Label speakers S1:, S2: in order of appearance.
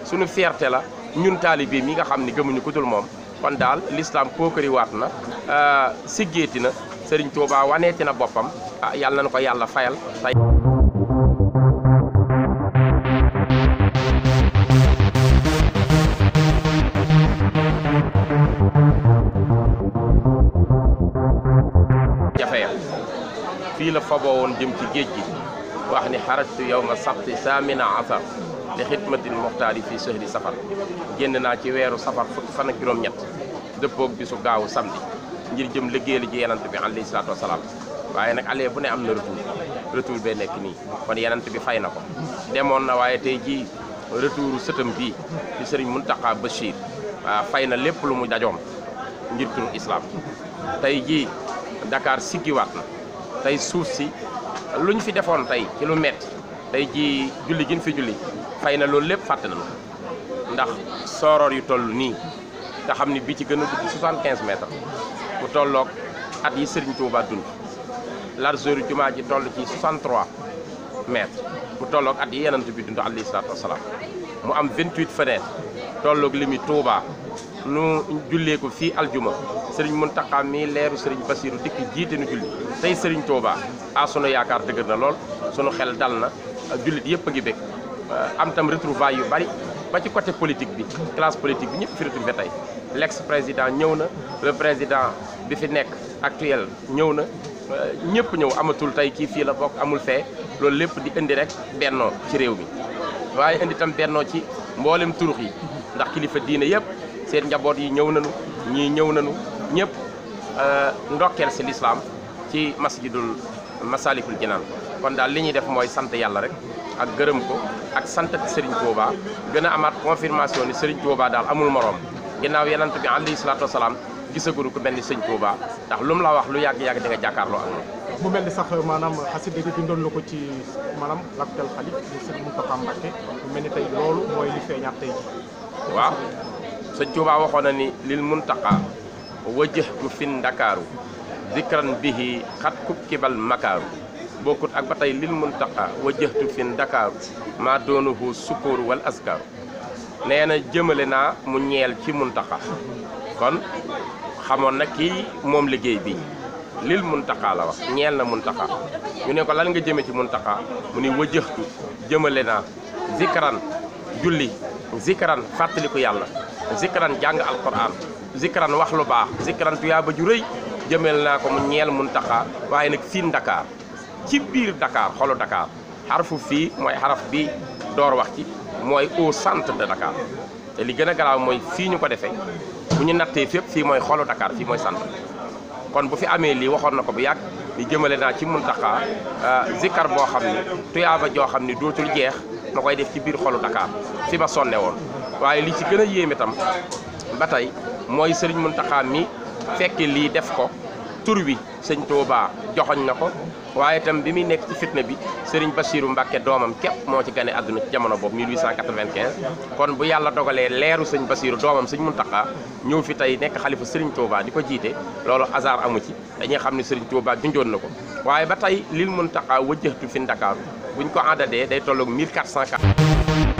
S1: suñu fierté la ñun taalibe mi nga xam ni gëmuñu ku dul moom kon daal l'islam pookari waat na siggeeti na Serigne Touba waneeti na boppam ah yàlla na ko yàlla fayal tey jafeya fii la faboo woon jëm ci géej gi wax ni xarajtu yawma sabti saamina asar li xidmatil muxtaari fii sahri safar génn naa ci weeru safar fukki fan ak juróom-ñett dëppoog bisu gaawu samedi ngir jëm liggéeyal ji yenant bi alayhi salaatu wasalaam waaye nag alee bu ne am na retour retour bee nekk nii kon yenant bi fay na ko demoon na waaye tey jii retouru sëtam bii di sëriñ Muntaqa Bachir waaw fay na lépp lu mu dajoon ngir turu islam tey jii Dakar siggiwaat na tey suuf si luñ fi defoon tey ci lu metti tey jii julli gin fi julli fay na loolu lépp fàtte nañu ndax sooroor yu toll nii nga xam ni bi ci gën a gudd 75 mètres bu tolloog at yi Serigne Touba dund largeur jumaa ji toll ci 63 mètres bu tolloog at yi yenant bi dund alayhi salaatu wasalaam mu am 28 fenêtres tolloog limi Touba nu jullee ko fii aljuma Serigne Mountakha mii leeru Serigne Bassirou dikk jiite nu julli tey Serigne Touba ah sunu yaakaar dëgër na lool sunu xel dal na jullit yëpp a ngi bég am tam retrouvailles yu bari ba ci côté politique bi classe politique bi ñëpp fi retrouvé tey l'ex président ñëw na le président bi fi nekk actuel ñëw na ñëpp ñëw amatul tey kii fii la bokk amul fee loolu lépp di indi rek bennoo ci réew mi waaye indi tam bennoo ci mboolem turux yi ndax kilifa diine yëpp seen njaboot yi ñëw nañu ñii ñëw nañu ñëpp ndokkeel si lislaam ci masjidul masalikul jinaan kon daal li ñuy def mooy sant yàlla rek ak gërëm ko ak sant Serigne Touba gën a amaat confirmation ni Serigne Touba daal amul morom ginnaaw yenant bi alayhi salaatu wasalaam gisaguru ko mel ni Serigne Touba ndax lu mu la wax lu yàgg-yàgg di nga jàkkaarloo ak moom
S2: mu mel ni sax maanaam xasida gi bindoon la ko ci maanaam l'actuel xalif di Serigne Mountakha Mbacké mu mel ni tey loolu mooy li feeñaat tey ji
S1: waaw Sëñ Touba waxoon na ni lil Mountakha wajjahtu fin Ndakaaru zikran bihi xat kub kibal makaaru bokkut ak ba tey lil Mountakha wajjahtu fin Ndakaaru maa doonuhu sukóoru wal askaaru nee na jëmale naa mu ñeel ci Mountakha kon xamoon na kii moom liggéey bi lil Mountakha la wax ñeel na Mountakha ñu ne ko lan nga jëme ci Mountakha mu ni wajjahtu jëmale naa zikran julli zikran fàttaliku yàlla zikran jàng alquran zikran wax lu baax zikran tuyaaba ju rëy jëmel naa ko mu ñeel Mountakha waaye nag fii Dakar ci biir Dakar xolu Dakar xarfu fii mooy xaraf bi door wax ci mooy au centre de Dakar te li gën a garaaw mooy fii ñu ko defee bu ñu nattee fépp fii mooy xolu Dakar fii mooy centre kon bu fi amee lii waxoon na ko bu yàgg ni jëmale naa ci Mountakha zikkar boo xam ni tuyaaba joo xam ni dootul jeex ma koy def ci biir xolu Dakar fi ma sonne woon waaye li ci gën a yéeme tam ba tey mooy Serigne Mountakha mi fekke lii def ko tur wi sëñ Touba joxoñ na ko waaye itam bi muy nekk ci fitna bi Serigne Bassirou Mbacké doomam képp moo ci gane àdduna ci jamono boobu 1895 kon bu yàlla dogalee leeru sëñ Bassirou doomam sëñ Mountakha ñëw fi tey nekk xalifa Serigne Touba di ko jiite loolu hasard amu ci dañuy xam ne Serigne Touba junjoon na ko waaye ba tey lil Mountakha wëjjëxtu fi Ndakaaru buñ ko àndadee day tolloog 1404